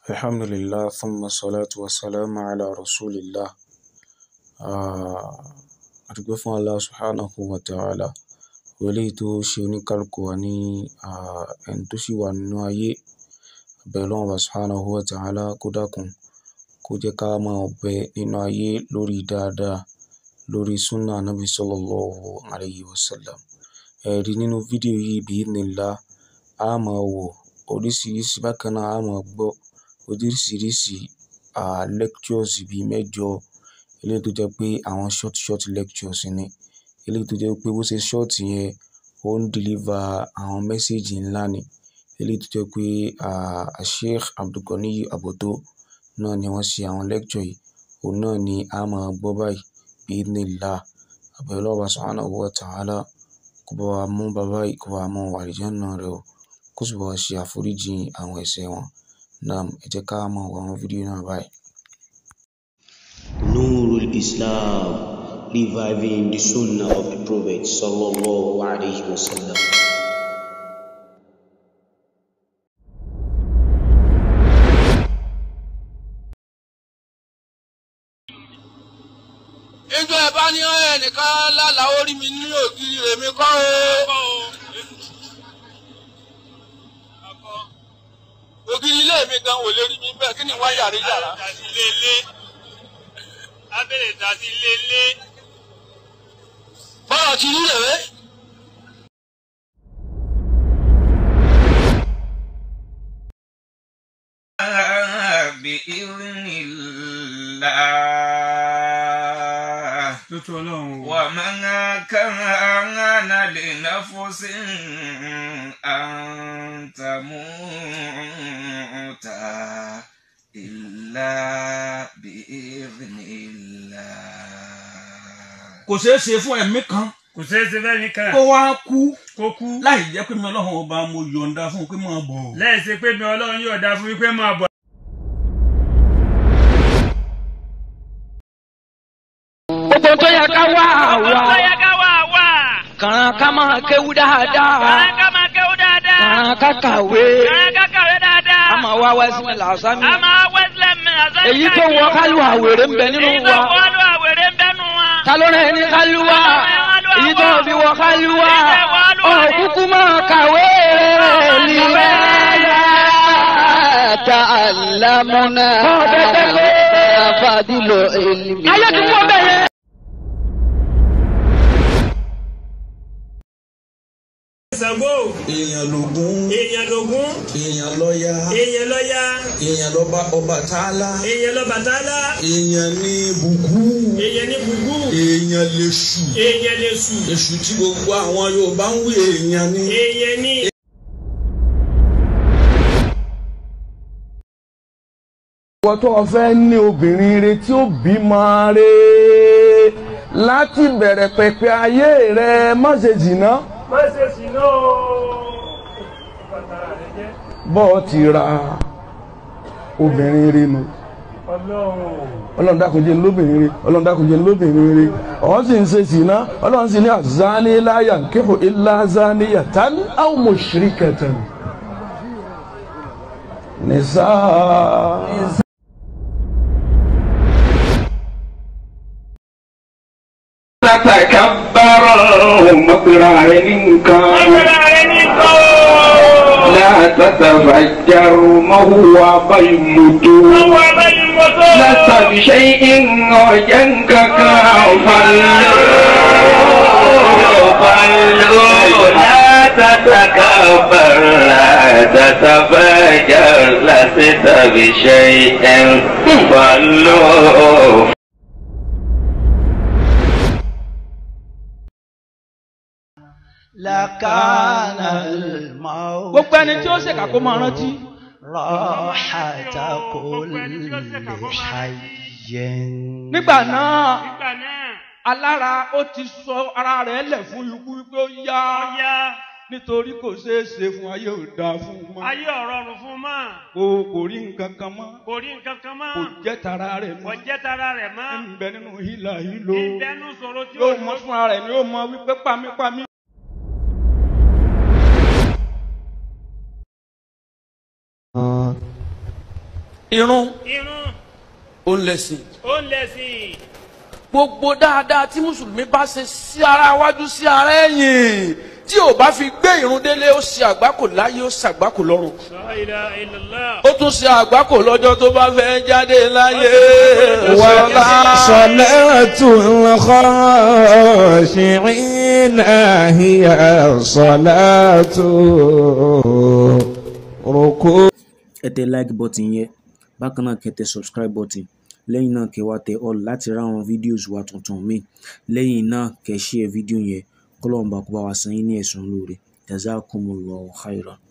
الحمد لله ثم الصلاة والسلام على رسول الله. A dúpẹ́ fún Allah Subhanahu wa ta'ala. Eléyìí tó ṣe oníkálukú wa ní ẹni tó sì wà nínú ayé. A bẹ Ọlọ́run Ọba Subhanahu wa ta'ala kó dákun kó jẹ́ ká máa bẹ nínú ayé lórí dáadáa lórí Sunnah Nabi Sallallahu Alaihi Wasallam. Ẹ̀rí nínú fídíò yìí bi-idhnillah, a máa wò oríṣiríṣi bákan náà a máa gbọ́ oríṣiríṣi lectures bí mẹ́jọ eléyìí tó jẹ́ pé àwọn short short lectures ni. Eléyìí tó jẹ́ pé bó ṣe short yẹn ó ń deliver àwọn message ńlá ni. Eléyìí tó jẹ́ pé Sheikh Abdulganiy Aboto náà ni wọ́n ṣe àwọn lecture yìí. Òun náà ni a máa gbọ́ báyìí bi-idhnillah. A bẹ Ọlọ́run Ọba Subhanahu wa ta'ala kó bá wa mú bàbá yìí kó bá wa mú wọn wọ àlìjánnà rẹ̀ o. Kó sì bá wa ṣe àforíjì àwọn ẹ̀ṣẹ̀ wọn. Naam, ẹ jẹ́ ká máa wo àwọn fídíò náà báyìí. Nurul Islam, reviving the Sunnah of the Prophet sallallahu alaihi wasallam. ìjọ ẹ̀ bá ní ẹnìkan lálàá orí mi ní ògiri èmi kọ́ o. ògiri ilé mi gan wò lè rí mi bẹ́ẹ̀ kí ni wọ́n yàrá yàrá. Dasi lele. Abẹ́rẹ́ dasi lele. bọ́lá ti rí rèé. بإذن الله tuntun ọlọ́run o. ومن كان لنفس أن تموت إلا بإذن الله kò ṣeé ṣe fún ẹ̀mí kan Kò ṣeé ṣe bẹ́ẹ̀ nìkan. kó wá kú Kó kú. láì jẹ́ pé mi ọlọ́run ọba mo yọ̀ǹda fún un pé máa bọ̀. Lẹ́yìn sí pé mi ọlọ́run yóò dá fún wípé máa bọ̀. gbogbo tó yẹ ká wá Ọ̀pọ̀ tó àwa yẹ ká wà wà. kàn ká máa kéwú dáadáa Kàrán ká máa kéwú dáadáa. kàn ká kàwé Kàrán ká kàwé dáadáa. a máa wá wẹ́sìn làásàmì A máa wẹ́sílẹ̀ mi àzáyé. èyí tó wọ kálù àwèrè ń bẹ nínú Èyí tó wa wọ́ lọ àwèrè ń bẹ́nu wa. ta ló rẹ̀ ní kálù wa èyí tó fi wọ kálù wa òkúkú máa kàwé nílẹ̀ ta àlámúná fàdílò èlìmí. ayé ti wọ́n bẹ̀rẹ̀. Ṣàngó. èèyàn lògún Èèyàn lògún. èèyàn lọ́ya Èèyàn lọ́ya. èèyàn lọ́ba Ọbàtálá Èèyàn lọ́bàtálá. èèyàn ní bùkú Èèyàn ní bùbú. èèyàn lèṣù Èèyàn lè sùn. èṣù tí gbogbo àwọn Yorùbá ń wí èèyàn ní. Èèyàn ní. ìwọ tó o fẹ́ ní obìnrin rẹ tí ó bímọ rẹ láti bẹ̀rẹ̀ pẹ̀pẹ̀ ayé rẹ má ṣe jìnnà Má ṣe ṣìnà o. Bàtàrà rẹ jẹ́. bọ́ ọ ti ra obìnrin rẹ nu Ọlọ́run. ọlọ́run dákun jẹ́ n lóbìnrin rẹ ọlọ́run dákun jẹ́ n lóbìnrin rẹ ọ̀hún sì ń ṣe jìnnà ọlọ́run sì ní àzáni láyà kéhù ilá záni yàtán àwọn mushrikatan nìsá. تتكبر مقرع منكم Bàtàrà rẹ ní kọ́. لا تتفجر ما هو قيمته Àwọn abẹ́yìn mọ́tò. لست بشيء وجنكك فلو فلو لا تتكبر لا تتفجر لست بشيء فلو lakana al-maut gbogbo ẹni tí ó ṣèkà kó máa rántí. rahata kulli hayyin. nígbà náà Nígbà náà. alára ó ti sọ ara rẹ̀ lẹ̀ fún ikú wípé ó yá Ọya. nítorí kò ṣeé ṣe fún ayé ò dáa fún un mọ́ Ayé ọ̀rọ̀rùn fún mọ́. kò kò rí nǹkan kan mọ́ Kò rí nǹkan kan mọ́. kò jẹ́ tara rẹ̀ Kò mọ́ jẹ́ tara rẹ̀ mọ́. ń bẹ nínú hílà hílo Ìbẹ́nu sọ̀rọ̀ tí ó yóò mọ fúnra rẹ̀ ni yóò mọ wípé pamípamí. irun irun ó ń lẹ̀sìn ó ń lẹ̀sìn gbogbo dáadáa tí mùsùlùmí bá ṣe sí ara wájú sí ara ẹ̀yìn tí ò bá fi gbé irun délé ó ṣe àgbákò láyé ó ṣàgbákò lọ́run la ilaha illallah ó tún ṣe àgbákò lọ́jọ́ tó bá fẹ́ jáde láyé. ولا صلاة الخاشعين هي صلاة ركوع ẹ tẹ like button yẹn bákan náà kẹ́ tẹ subscribe button lẹ́yìn náà kẹ́ wá tẹ all láti ra àwọn videos wa tuntun míì lẹ́yìn náà kẹ́ share video yẹn kọ́lọ́ọ̀bá kó bá wa san yín ní ẹ̀sùn lóore jazakumullahu khairan.